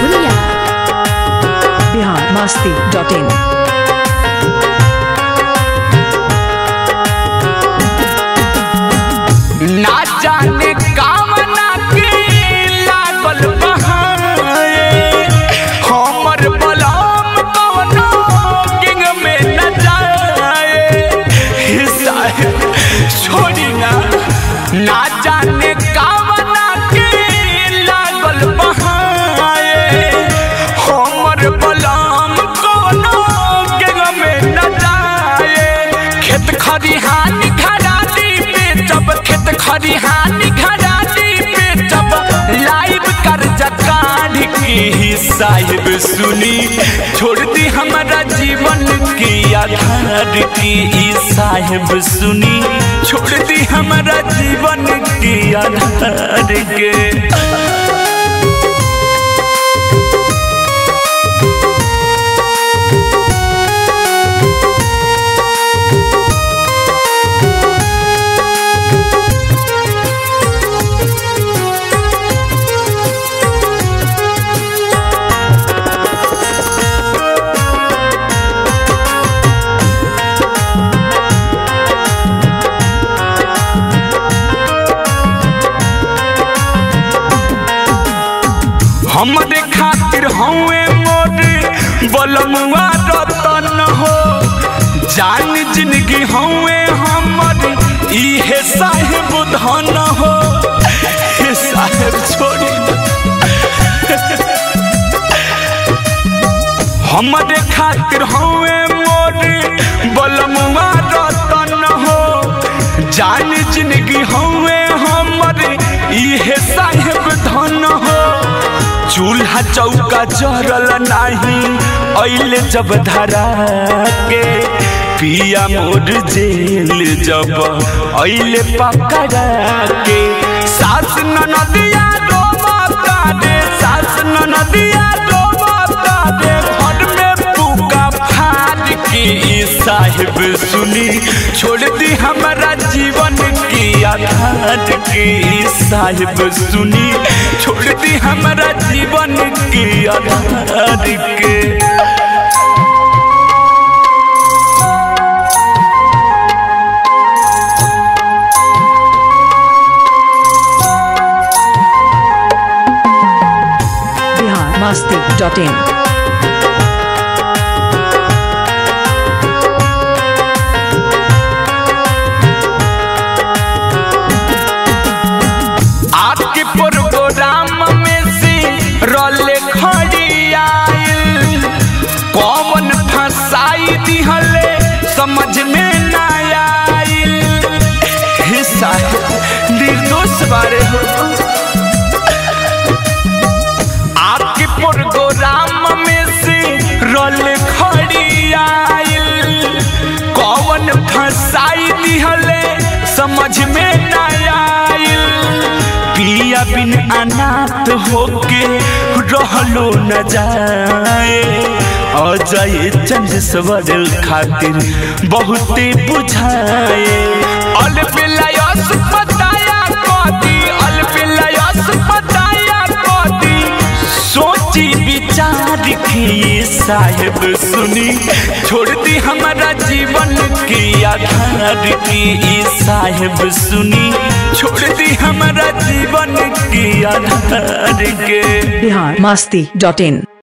Purnia. Bihar Masti dot in ना जाने कामना के लागल बहाए हमर बलम कवनो किंग में न जाए हे साहेब छोड़ी ना ना जाने कामना के लागल बहाए हमर बलम कवनो किंग में न जाए खेत खरिहानी घरानी बेचब खेत खरिहानी घरानी बेचब लाइव कर्जा काढ़ के ही साहिब सुनी छोड़ दी हमारा जीवन के आधार की ई साहिब सुनी छोड़ दी हमारा जीवन के आधार के हमरे खातिर हवे मोरे बलमुआ रतन हो जान जिंदगी हवे हमर इहे साहेब धन हो हे साहेब छोड़ी हमरे खातिर हवे मोरे बलमुआ रतन हो जान जिंदगी हवे हमर इहे साहेब धन हो चूल्हा चौका जरल नाही ऐले जब धरा के पिया मोर जेल जब ऐले पकड़ा के सास ननदिया रोबता रे सास ननदिया रोबता रे घर में पुका फाड़ के ई साहिब सुनी छोड़ दी हमारा जीवन की आधार के ई साहिब सुनी छोड़ दी हमारा जीवन की आधार के बिहार मस्ती डॉट इन आपके प्रोग्राम में से रोले खड़ी आइल कौन फंसाई दिहले समझ में ना आइल हे साहब निर्दोष बारे हो आपके प्रोग्राम में से रोल खड़ी आइल कौन फंसाई दिहले समझ में ना आइल पिया बिन अनाथ होके रहलो न जाए अजय चंद सवर खातिर बहुते बुझाए अलबिलयस बताया कदी अलबिलयस बताया कदी सोची विचार के ये साहेब सुनी छोड़ दी हमारा जीवन की आधार की ये साहेब सुनी छोड़ दी हमारा जीवन की आधार के बिहार मस्ती डॉट इन